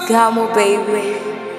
Gamo baby.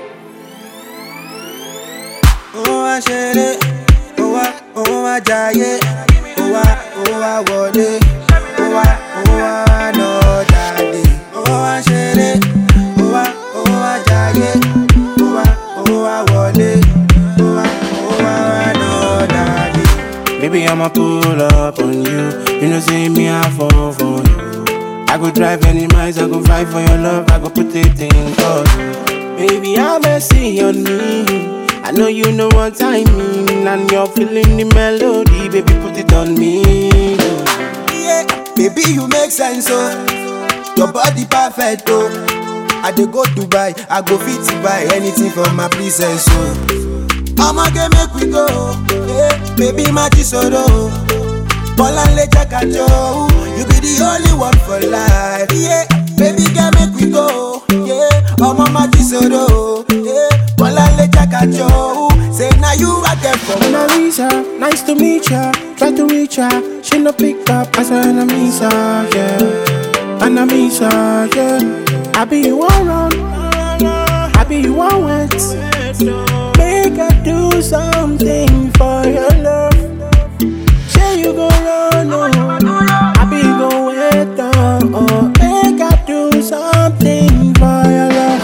ó wá ṣeré ó wá ó wá jayé ó wá ó wá wọlé ó wá ó wá lọ dàdé ó wá ṣeré ó wá ó wá jayé ó wá ó wá wọlé ó wá ó wá lọ dàdé. Baby, I'ma pull up on you. You know, say me, I fall for you. I go drive any miles, I go fight for your love, I go put it in for you. Baby, I'm messy on me. I know you know what I mean, and you're feeling the melody, baby, put it on me. Yeah, baby, you make sense, oh. Your body perfect, oh. I dey go Dubai, I go fit to buy anything for my princess, oh. I'ma get make we go, yeah, baby, my chisoro. Bolanle Jakajo, you be the only one for life, yeah. Baby, girl, make we go, yeah. Ọmọ my chisoro, yeah. Bolanle Jakajo, say now you are there for When I reach her, nice to meet ya. Try to reach her, she no pick up. I said I miss her, yeah. And I miss her, yeah. I be you one run, I be you one wet. Make her do something for your love. Say you go run, oh. I be you go wait, oh. oh. Make her do something for your love.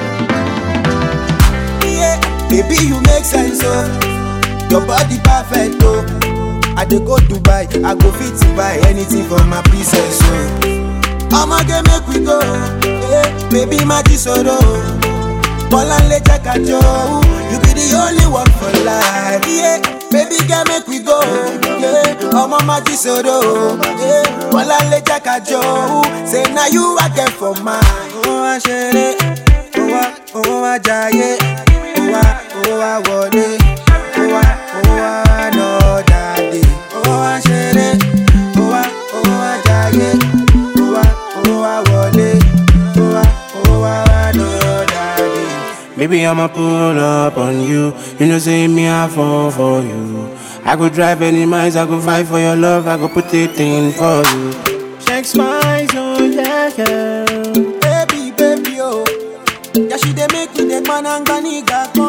Yeah, baby, you make sense, oh. Your body perfect, oh. I dey go Dubai, I go fit to buy anything for my princess, oh. I'ma get make we go, yeah, baby, my chisoro. Bolanle Jakajo, you be the only one for life, yeah. Baby, girl, make we go, yeah. Ọmọ my chisoro, yeah. Bolanle Jakajo, say now you are there for mine. Ó wá ṣeré, ó wá, ó wá jayé, ó wá, ó wá wọlé, ó wá, ó wá lọ dàdé. Ó wá ṣeré, ó wá, ó wá jayé, ó wá, ó wá wọlé, ó wá, ó wá lọ dàdé. Baby, I'ma pull up on you. You know, say me, I fall for you. I go drive any miles, I go fight for your love, I go put it in for you. Check smiles, oh yeah, yeah. Baby, baby, oh. Yeah, she dey make me the man and ganiga